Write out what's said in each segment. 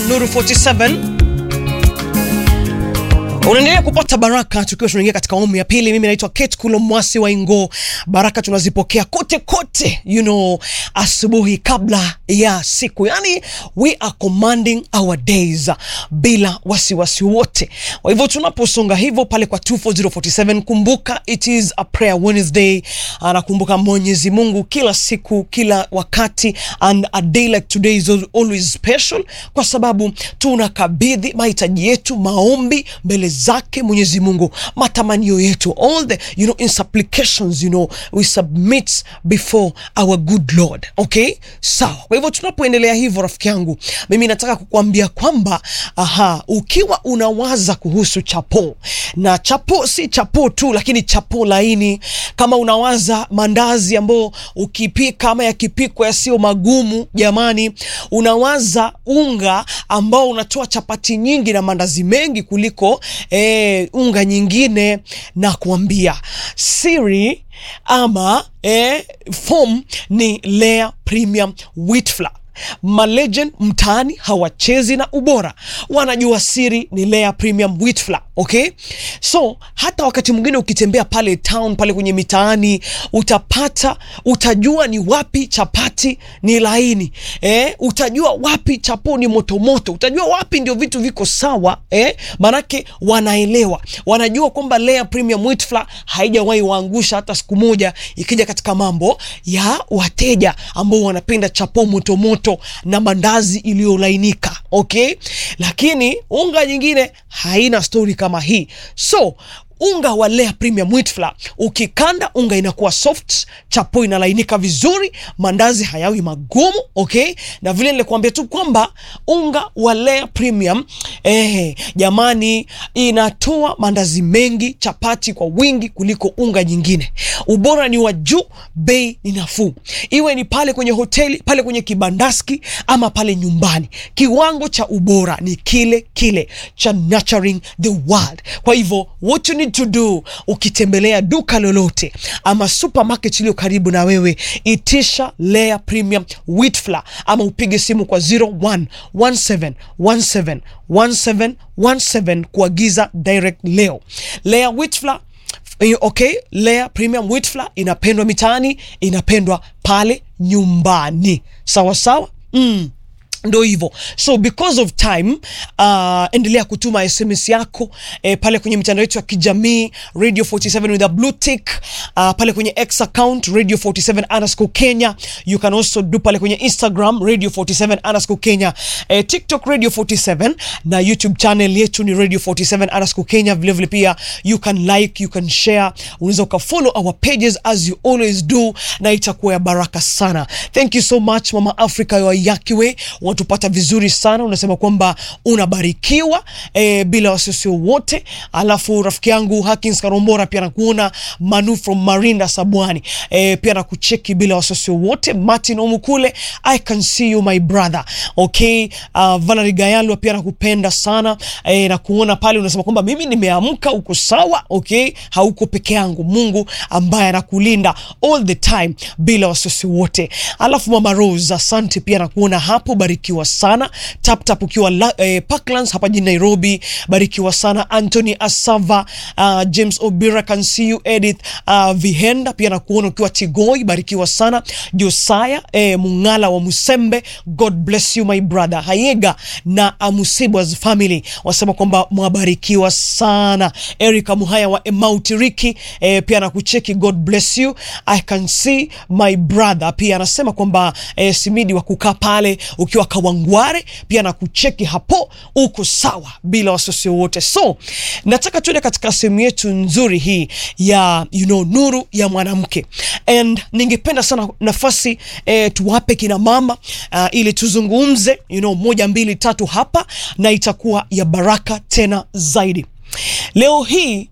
Nuru 47 unaendelea kupata baraka tukiwa tunaingia katika awamu ya pili. Mimi naitwa Kate Kulo Mwasi wa Ingo. Baraka tunazipokea kote kote, you know, asubuhi kabla ya siku, yani we are commanding our days bila wasiwasi wote. Kwa hivyo tunaposonga hivyo pale kwa 24047 kumbuka it is a prayer Wednesday. Anakumbuka Mwenyezi Mungu kila siku, kila wakati, and a day like today is always special kwa sababu tunakabidhi mahitaji yetu, maombi mbele zake Mwenyezi Mungu, matamanio yetu, all the you know in supplications you know we submit before our good Lord. Okay, sawa. Kwa hivyo tunapoendelea hivyo, rafiki yangu, mimi nataka kukuambia kwamba aha, ukiwa unawaza kuhusu chapo na chapo, si chapo tu, lakini chapo laini, kama unawaza mandazi ambayo ukipika ama yakipikwa yasio magumu, jamani, unawaza unga ambao unatoa chapati nyingi na mandazi mengi kuliko E, unga nyingine na kuambia siri ama e, form ni Lea Premium Wheat Flour. Malegend mtaani hawachezi na ubora, wanajua siri ni Lea Premium Wheat Flour. Okay, so hata wakati mwingine ukitembea pale town pale kwenye mitaani utapata, utajua ni wapi chapati ni laini eh, utajua wapi chapo ni motomoto, utajua wapi ndio vitu viko sawa eh, manake wanaelewa, wanajua kwamba Lea Premium Wheat Flour haijawahi waangusha hata siku moja, ikija katika mambo ya wateja ambao wanapenda chapo motomoto na mandazi iliyolainika. Okay, lakini unga nyingine haina stori kama hii so unga wa Lea Premium Wheat Flour ukikanda, unga inakuwa soft, chapo inalainika vizuri, mandazi hayawi magumu. Okay, na vile nilikuambia tu kwamba unga wa Lea Premium eh, jamani, inatoa mandazi mengi, chapati kwa wingi kuliko unga nyingine. Ubora ni wa juu, bei ni nafuu, iwe ni pale kwenye hoteli, pale kwenye kibandaski ama pale nyumbani, kiwango cha ubora ni kile kile cha nurturing the world. Kwa hivyo what you need to do ukitembelea duka lolote ama supermarket iliyo karibu na wewe, itisha Lea Premium Wheat Flour ama upige simu kwa 0117171717 kuagiza direct leo. Lea Wheat Flour Okay, Lea Premium Wheat Flour inapendwa mitaani, inapendwa pale nyumbani, sawa sawa. mm. Ndo hivyo so because of time uh, endelea kutuma SMS yako eh, pale kwenye mitandao yetu ya kijamii Radio 47 with a blue tick uh, pale kwenye X account Radio 47 underscore Kenya. You can also do pale kwenye Instagram Radio 47 underscore Kenya, eh, TikTok Radio 47 na YouTube channel yetu ni Radio 47 underscore Kenya. Vile vile pia you can like, you can share, unaweza ukafollow our pages as you always do, na itakuwa ya baraka sana. Thank you so much Mama Africa wa Yakiwe watupata vizuri sana, unasema kwamba unabarikiwa e, bila wasiwasi wote. Alafu rafiki yangu Hakins Karombora pia nakuona, Manu from Marinda Sabwani e, pia nakucheki bila wasiwasi wote. Martin Omukule, I can see you my brother. Okay, uh, Valerie Gayalwa pia nakupenda sana e, nakuona pale, unasema kwamba mimi nimeamka, uko sawa. Okay, hauko peke yangu, Mungu ambaye anakulinda all the time bila wasiwasi wote. Alafu Mama Rose, asante pia nakuona hapo, barikiwa sana tap tap ukiwa la, eh, Parklands hapa jijini Nairobi, barikiwa sana Anthony Asava, uh, James Obira, can see you Edith uh, Vihenda pia nakuona ukiwa Tigoi, barikiwa sana Josaya eh, Mungala wa Musembe, God bless you my brother Hayega na Amusibwas family wasema kwamba mwabarikiwa sana. Erika Muhaya wa Emautiriki eh, pia nakucheki, God bless you I can see my brother pia anasema kwamba eh, Simidi wa kukaa pale ukiwa Kawangware pia na kucheki hapo, uko sawa bila wasiwasi wote. So nataka tuende katika sehemu yetu nzuri hii ya you know, nuru ya mwanamke, and ningependa sana nafasi eh, tuwape kina mama uh, ili tuzungumze you know, moja mbili tatu hapa, na itakuwa ya baraka tena zaidi. Leo hii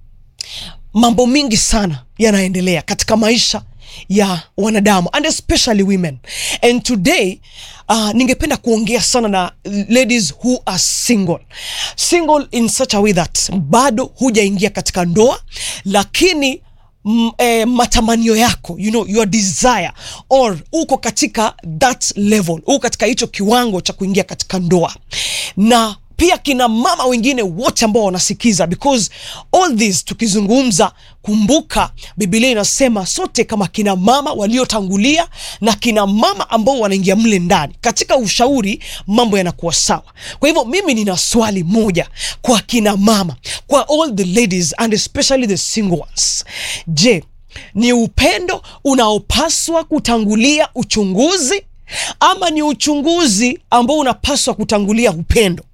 mambo mingi sana yanaendelea katika maisha ya wanadamu and especially women and today uh, ningependa kuongea sana na ladies who are single single in such a way that bado hujaingia katika ndoa lakini m, eh, matamanio yako you know, your desire or uko katika that level uko katika hicho kiwango cha kuingia katika ndoa na pia kina mama wengine wote ambao wanasikiza because all this tukizungumza kumbuka bibilia inasema sote kama kina mama waliotangulia na kina mama ambao wanaingia mle ndani katika ushauri mambo yanakuwa sawa kwa hivyo mimi nina swali moja kwa kina mama kwa all the ladies and especially the single ones je ni upendo unaopaswa kutangulia uchunguzi ama ni uchunguzi ambao unapaswa kutangulia upendo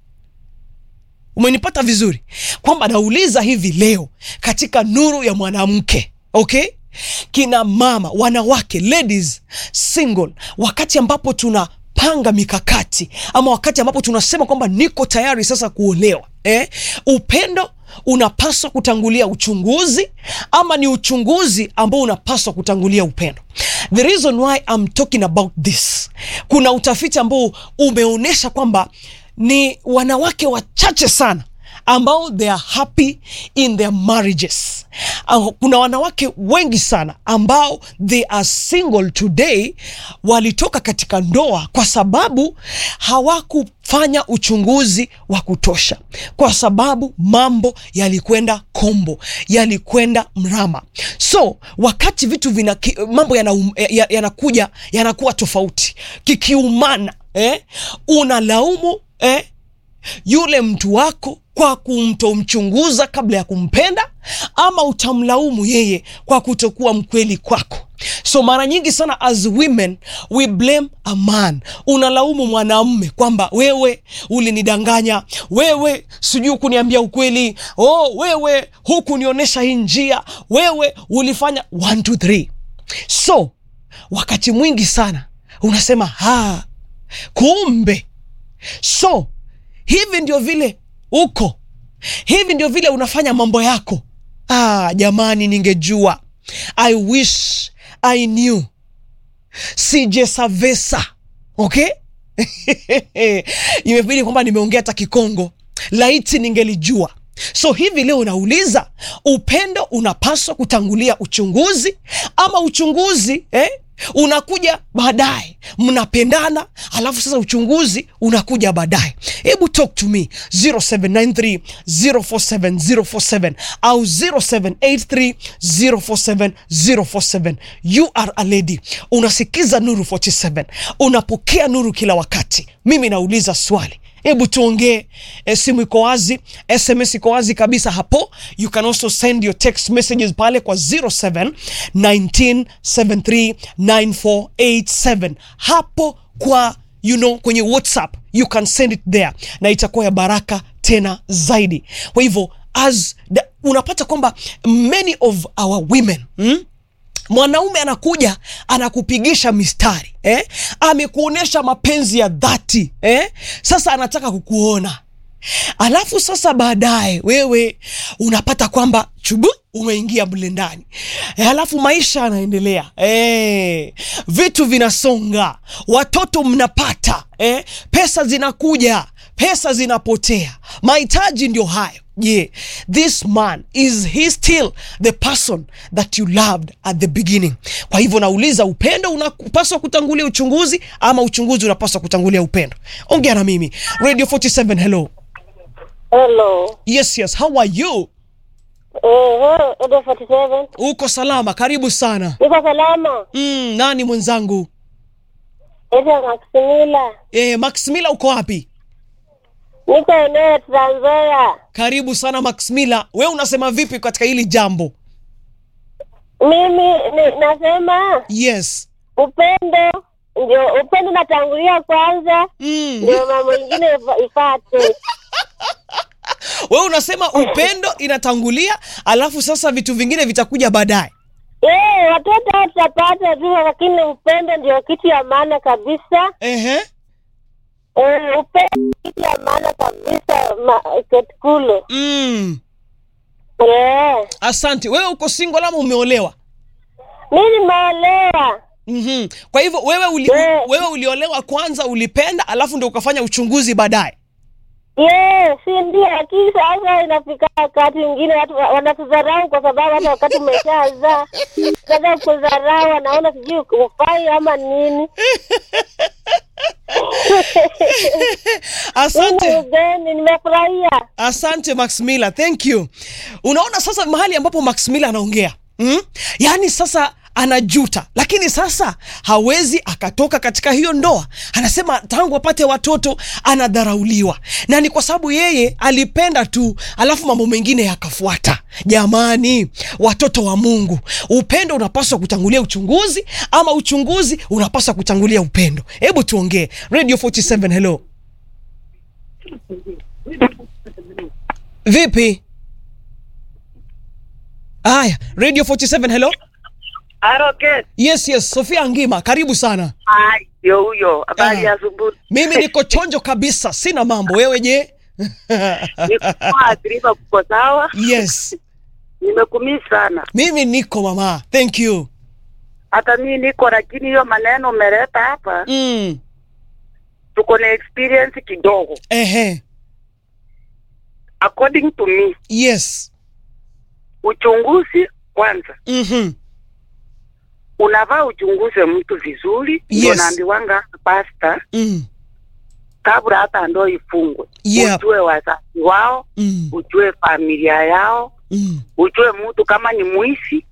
umenipata vizuri kwamba nauliza hivi leo katika nuru ya mwanamke okay kina mama wanawake ladies single wakati ambapo tunapanga mikakati ama wakati ambapo tunasema kwamba niko tayari sasa kuolewa eh? upendo unapaswa kutangulia uchunguzi ama ni uchunguzi ambao unapaswa kutangulia upendo the reason why I'm talking about this kuna utafiti ambao umeonyesha kwamba ni wanawake wachache sana ambao they are happy in their marriages uh, kuna wanawake wengi sana ambao they are single today walitoka katika ndoa kwa sababu hawakufanya uchunguzi wa kutosha kwa sababu mambo yalikwenda kombo yalikwenda mrama so wakati vitu vina ki- mambo yanakuja yana yanakuja yanakuwa tofauti kikiumana eh? unalaumu eh? yule mtu wako kwa kumtomchunguza kabla ya kumpenda ama utamlaumu yeye kwa kutokuwa mkweli kwako so mara nyingi sana as women we blame a man unalaumu mwanamme kwamba wewe ulinidanganya wewe sijui kuniambia ukweli oh wewe hukunionyesha hii njia wewe ulifanya 1 2 3 so wakati mwingi sana unasema ha kumbe so hivi ndio vile uko hivi ndio vile unafanya mambo yako ah, jamani ningejua i wish i knew sije savesa okay imebidi kwamba nimeongea hata kikongo laiti ningelijua so hivi leo unauliza upendo unapaswa kutangulia uchunguzi ama uchunguzi eh? unakuja baadaye mnapendana alafu sasa uchunguzi unakuja baadaye hebu talk to me 0793 047 047 au 0783 047 047 you are a lady unasikiza nuru 47 unapokea nuru kila wakati mimi nauliza swali hebu tuongee e, simu iko wazi sms iko wazi kabisa hapo you can also send your text messages pale kwa 07 19739487 hapo kwa you know kwenye whatsapp you can send it there na itakuwa ya baraka tena zaidi kwa hivyo as the, unapata kwamba many of our women hmm? mwanaume anakuja anakupigisha mistari eh? amekuonyesha mapenzi ya dhati eh? sasa anataka kukuona alafu sasa baadaye wewe unapata kwamba chubu umeingia mle ndani e, alafu maisha yanaendelea e, vitu vinasonga watoto mnapata e, pesa zinakuja pesa zinapotea mahitaji ndio hayo je yeah. this man is he still the person that you loved at the beginning kwa hivyo nauliza upendo unapaswa kutangulia uchunguzi ama uchunguzi unapaswa kutangulia upendo ongea na mimi radio 47 hello Hello. yes yes how are you Eh, Edo 47. uko salama karibu sana Niko salama. mm, nani mwenzangu Edo Maximila. e, maxmila uko wapi Niko eneo ya Trans Nzoia. karibu sana maxmila we unasema vipi katika hili jambo Mimi ni, nasema yes upendo ndio upendo natangulia kwanza mm. ndio mambo ingine ifa- ifate. we unasema upendo inatangulia alafu sasa vitu vingine vitakuja baadaye Eh, watoto hao tutapata tu lakini upendo ndio kitu ya maana kabisa. Ehe. Eh, upendo kitu ya maana kabisa ma, ketkulu. Mm. Eh. asante wewe uko single ama umeolewa Mimi nimeolewa. mm-hmm. kwa hivyo wewe uli, Eh. wewe uliolewa kwanza ulipenda alafu ndio ukafanya uchunguzi baadaye Yes, si ndio, lakini sasa inafika wakati mwingine watu wa- wanatudharau kwa sababu hata wakati umeshazaa sasa kudharau, wanaona sijui ufai ama nini. Asante. Ugeni, nimefurahia. Asante Max Miller, thank you. Unaona sasa mahali ambapo Max Miller anaongea mm? Yaani sasa anajuta, lakini sasa hawezi akatoka katika hiyo ndoa. Anasema tangu apate watoto anadharauliwa, na ni kwa sababu yeye alipenda tu, alafu mambo mengine yakafuata. Jamani, watoto wa Mungu, upendo unapaswa kutangulia uchunguzi, ama uchunguzi unapaswa kutangulia upendo? Hebu tuongee. Radio 47, hello. Vipi? Aya, Radio 47 hello. Aroke. Yes, yes, Sofia Ngima, karibu sana. Hai, ndio huyo. Habari Ah. ya asubuhi. Mimi niko chonjo kabisa, sina mambo. Wewe je? Niko athiriwa kuko sawa. Yes, Nimekumii sana. mimi niko mama. Thank you. Hata mimi niko lakini hiyo maneno umeleta hapa Mm. tuko na experience kidogo. Ehe. According to me, Yes. uchunguzi kwanza. Mhm. Unavaa uchunguze mtu vizuri. Ndio Yes. naambiwanga pasta Mm. kabla hata ndoa ifungwe. Yep. Ujue wazazi wao, Mm. ujue familia yao, Mm. ujue mtu kama ni mwishi